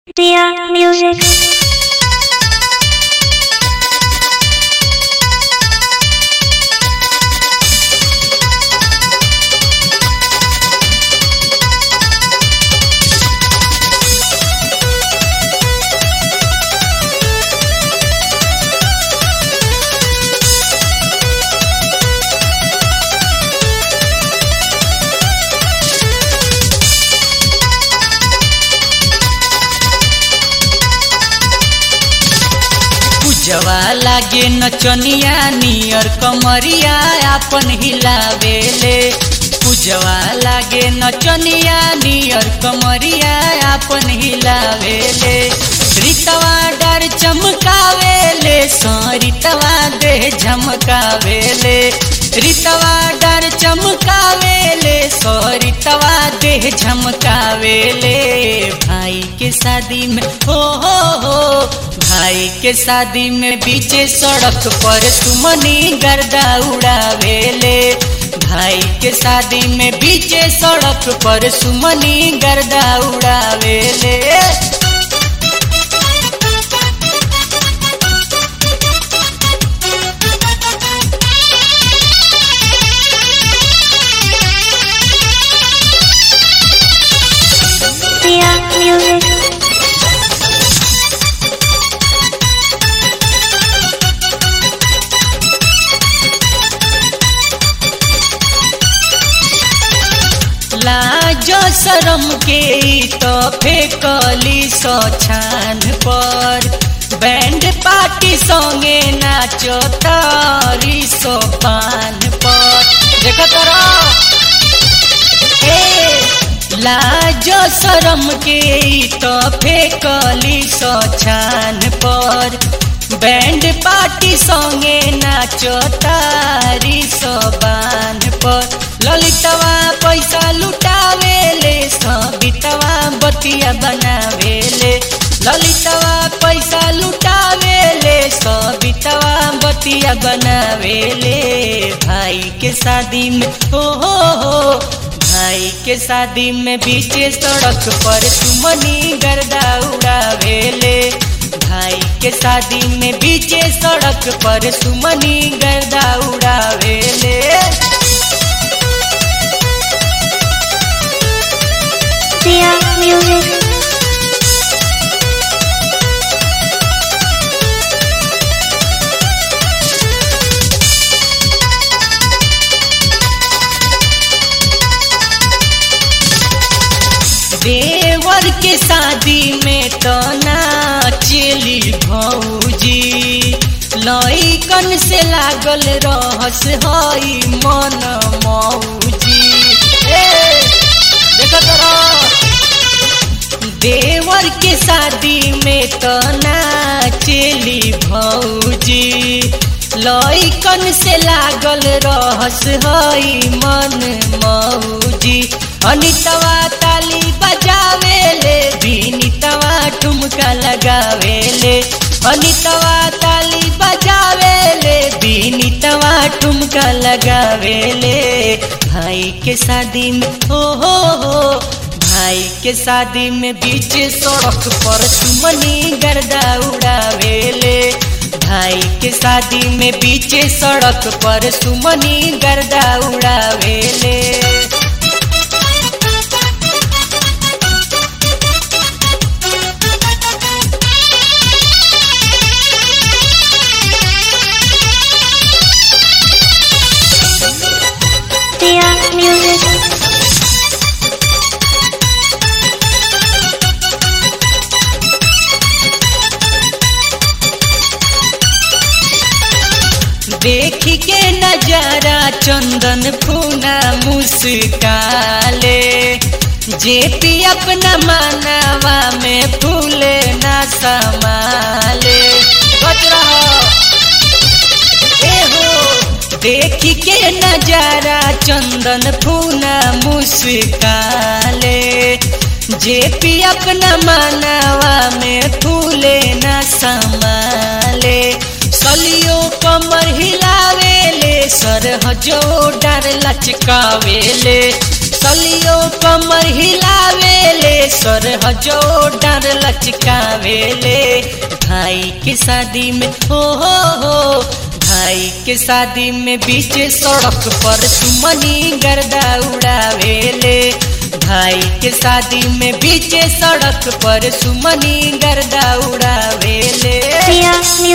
Dear music. पूजवा लागे नचनिया नियर कमरिया आपन हिलावेले पूजवा लागे नचनिया नियर कमरिया आपन हिलावेले रीतवा डर चमकावेले सरितवा देह झमकावेले रीतवा डर चमकावेले सरितवा देह झमकावेले भाई के शादी में हो हो हो भाई के शादी में बीचे सड़क पर सुमनी गर्दा उड़ावेले भाई के शादी में बीचे सड़क पर सुमनी गर्दा उड़ावेले Dear music. लाज शरम के ई तो फेकली सो छान पर बैंड पार्टी संगे नाचो तारी सो पान पर देखो तोरा ए लाज शरम के ई तो फेकली सो छान पर बैंड पार्टी संगे नाचो तारी सो बान पर ललितवा पैसा लुटावेले सबितवा बतिया बनावेले ललितवा पैसा लुटावेले सबितवा बतिया बनावेले भाई के शादी में हो हो हो भाई के शादी में बीचे सड़क पर सुमनी गर्दा उड़ावेले भाई के शादी में बीचे सड़क पर सुमनी गर्दा उड़ावेले Dear music. देवर के शादी में तो नाचली भौजी लइकन से लागल रहस हई मन मौजी ए, देखत रह देवर के शादी में तो नाचली भौजी लइकन से लागल रहस हई मन मौजी अनितवा ताली बजावेले विनितवा ठुमका लगावेले अनितवा ताली बजावेले विनितवा ठुमका लगावेले भाई के शादी में हो हो हो भाई के शादी में बीच सड़क पर सुमनी गर्दा उड़ावेले भाई के शादी में बीच सड़क पर सुमनी गर्दा उड़ावेले Dear music. देख के नजारा चंदन फूना मुस्काले जेपी अपना मानवा में फूले ना समाले बच रहो ए हो देख के नजारा चंदन फूना मुस्काले जेपी अपना मानवा में फूले ना समाले सलियो कमर हिलावेले सरहजो डर लचकावेले सलियो कमर हिलावेले सर हजो डर लचकावेले भाई के शादी में हो हो हो भाई के शादी में बीच सड़क पर सुमनी गर्दा उड़ावेले भाई के शादी में बीच सड़क पर सुमनी गर्दा उड़ावेले Sia